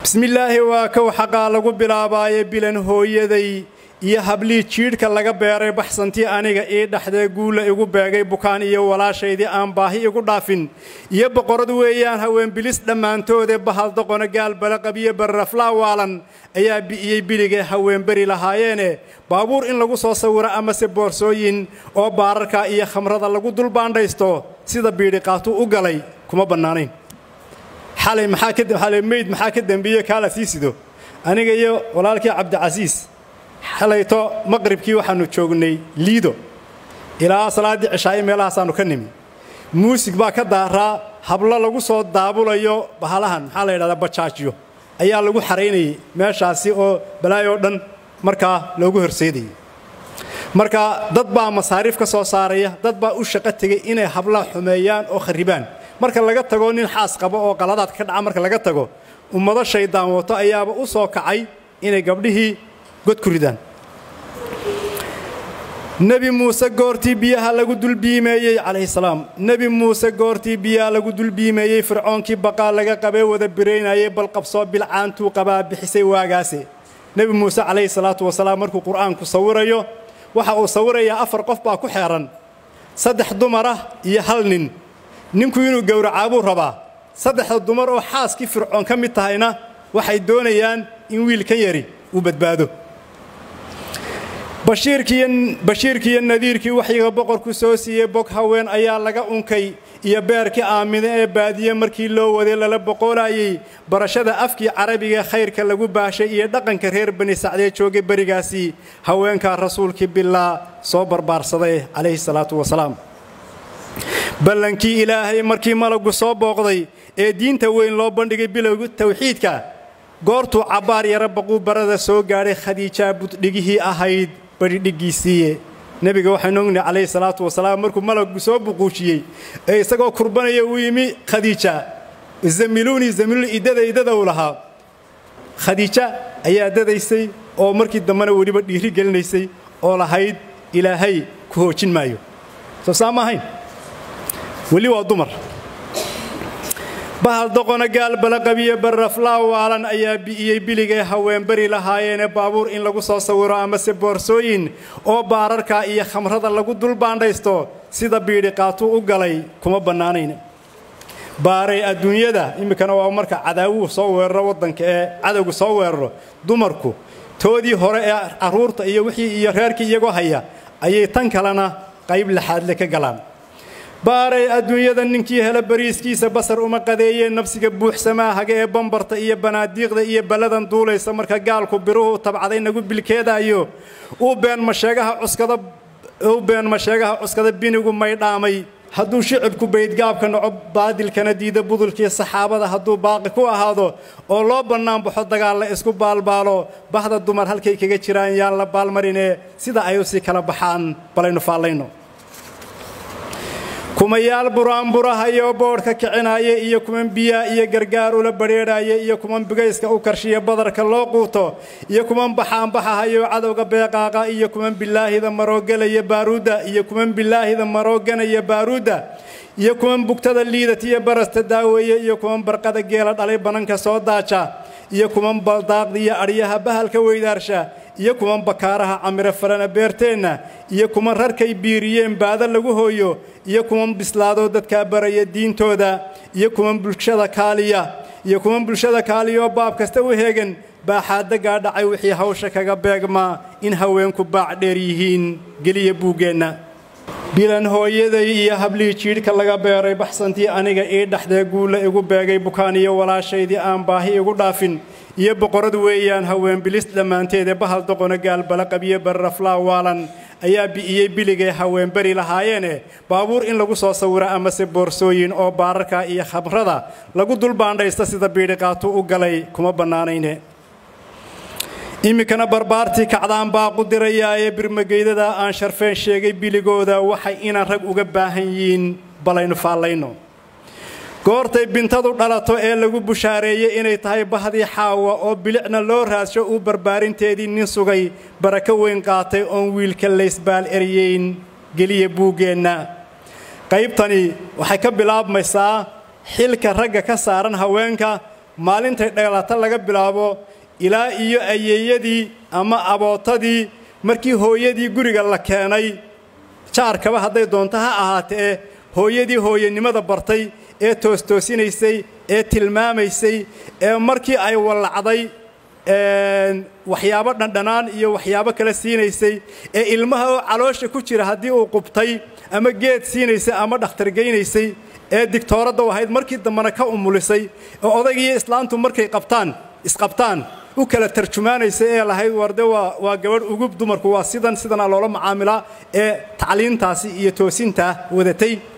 bismillaahi waa kow xaqaa lagu bilaabaaye bilan hooyaday iyo hablii jiidhka laga beeray baxsantii aniga ii dhaxdee guulla igu beegay bukaan iyo walaashaydii aan baahi igu dhaafin iyo boqorad weeyaan haween bilis dhammaantoodee bahal doqona gaal balaqabiyo barraflaa waalan ayaa bi'iyey biligee haweenberi lahaayeene baabuur in lagu soo sawiro amase boorsooyin oo baararka iyo khamrada lagu dulbaandhaysto sida biidhiqaatu u galay kuma bannaanayn xalay maxaa ka xalay meyd maxaa ka dembeeye kaala sii sido aniga iyo walaalkii cabdicasiis xalayto maqribkii waxaannu joognay liido ilaa salaaddii cishaayo meelahaasaannu ka nimi muusig baa ka daaraa hablo lagu soo daabulayo bahalahan maxaa la yidhahdaa bajaajyo ayaa lagu xaraynayay meeshaasi oo balaayoo dhan markaa loogu horseedayay marka dad baa masaariif ka soo saaraya dad baa u shaqo tegay inay hablaha xumeeyaan oo kharribaan marka laga tago nin xaas qabo oo qaladaad ka dhaca marka laga tago ummado shaydaan wato ayaaba u soo kacay inay gabdhihii god ku ridaan nebi muuse goortii biyaha lagu dulbiimeeyey calayhi salaam nebi muuse goortii biyaha lagu dulbiimeeyey fircoonkii baqaa laga qabee wada biraynayay bal qabsoo bilcaantuu qabaa bixisay waagaase nebi muuse calayhi salaatu wasalaam markuu qur'aanku sawirayo waxa uu sawirayaa afar qof baa ku xeehan saddex dumar ah iyo hal nin ninku inuu gowracaabuu rabaa saddexda dumar oo xaaskii fircoon ka mid tahayna waxay doonayaan in wiilkan yari uu badbaado bashiirkiiyo nadiirkii waxyiga boqorku soo siiyey bog haween ayaa laga unkay iyo beerkii aamine ee baadiye markii loo waday lala boqoolaayey barashada afkii carabiga khayrka lagu baashay iyo dhaqanka reer bani sacdee joogay berigaasii haweenkaa rasuulkii bilaa soo barbaarsaday calayhi salaatu wasalaam ballankii ilaahay markii malaggu soo booqday ee diinta weyn loo bandhigay bilowga tawxiidka goortuu cabbaar yara baquu barada soo gaadhay khadiijaa buddhigihii ahayd badhidhiggiisiiye nebiga waxaynu ognahay calayhi salaatu wasalaam markuu malaggu soo buquujiyey ee isagoo kurbanaya uu yimi khadiija zamiluunii zamiluuni iddada iddada uu lahaa khadiija ayaa dadaysay oo markii dambena weliba dhiiri gelinaysay oo lahayd ilaahay ku hoojin maayo soo saa ma ahayn weli waa dumar bahal doqona gaal balaqabiyo barraflaa waalan ayaa bi'iyey biligay haweenberi lahaayeene baabuur in lagu soo sawiro amase boorsooyin oo baararka iyo khamrada lagu dulbaandhaysto sida biidhiqaatuu u galay kuma bannaanayn baaray adduunyada iminkana waa marka cadaawuhu soo weeraro waddanka ee cadowgu soo weeraro dumarku toodii hore ee carruurta iyo wixii iyo reerkii iyagoo haya ayay tan kalena qayb laxaadle ka galaan baaray adduunyada ninkii hela bariiskiisa basar uma qadeeyeen nafsiga buuxsamaa haga ee bambarta iyo banaadiiqda iyo balladan duulaysa marka gaalku biruhu tabcaday nagu bilkeedaayo uu been masheegaha cuskada uu been masheegaha cuskada binigu maydhaamay hadduu shicibku baydgaabka naco baadilkana diida budulkii saxaabada hadduu baaqi ku ahaado oo loo bannaanbaxo dagaal la isku baalbaalo bahda dumar halkay kaga jiraan yaan la baalmarinee sida ay u sii kala baxaan balaynu faallayno kumayaal buraanburahayoo boodhka kicinaya iyo kuman biyaa iyo gargaar ula badheedhaya iyo kuman bigayska u karshiya badarka loo quuto iyo kuman baxaanbaxahayoo cadowga beeqaaqa iyo kuman bilaahida maroogelaya baaruudda iyo kuman bilaahida marooganaya baaruudda iyo kuman bugtada liidatiyo barasta daaweeye iyo kuman barqada geela dhalay bananka soo daaja iyo kuman baldaaqda iyo adhyaha bahalka weydaarsha iyo kuman bakaaraha camiro farana beerteenna iyo kuman rarkay biiriyeen baada lagu hooyo iyo kuman bislaadoo dadkaa baraya diintooda iyo kuman bulshada kaaliya iyo kuman bulshada kaaliyaoo baab kasta u heegan baaxaaddagaa dhacay wixii hawsha kaga beegmaa in haweenku baac dheer yihiin geliya buuggeenna bilan hooyaday iyo hablihii jiidhka laga beeray baxsantii aniga ii dhaxdee guulla igu beegay bukaan iyo walaashaydii aan baahi igu dhaafin iyo boqorad weeyaan haween bilis dhammaanteedee bahal doqona gaal balaqabiyo barraflaa waalan ayaa bi'iyey biligay haweenberi lahaayeene baabuur in lagu soo sawiro amase boorsooyin oo baararka iyo khamrada lagu dulbaandhaysta sida biidhiqaatu u galay kuma bannaanayne iminkana barbaartii kacdaan baa qudirayaaye birmageydada aan sharfeen sheegay biligooda waxay inaan rag uga baahan yihiin balaynu faallayno goortay bintadu dhalato ee lagu bushaareeyey inay tahay bahdii xaawa oo bilicna loo raadsho uu barbaarinteedii nin sugay barako weyn qaatay oon wiilka laysbaal eryeyn geliya buuggeenna qaybtani waxay ka bilaabmaysaa xilka ragga ka saaran haweenka maalintay dhalata laga bilaabo ilaa iyo ayeeyadii ama abootadii markii hooyadii guriga la keenay jaarkaba hadday doonto ha ahaatee hooyadii hooyanimada bartay ee toostoosinaysay ee tilmaamaysay ee markii ay wallacday waxyaabo dhandhanaan iyo waxyaabo kale siinaysay ee ilmaha oo caloosha ku jira haddii uu qubtay ama geed siinaysay ama dhakhtargaynaysay ee digtooradda u ahayd markii dambena ka umulisay oo odaygiiyo islaantu markay qabtaan isqabtaan u kala tarjumaanaysay ee lahayd warde waa waa gabadh ugub dumarku waa sidan sidanaa loola macaamilaa ee tacliintaasi iyo toosintaa wadatay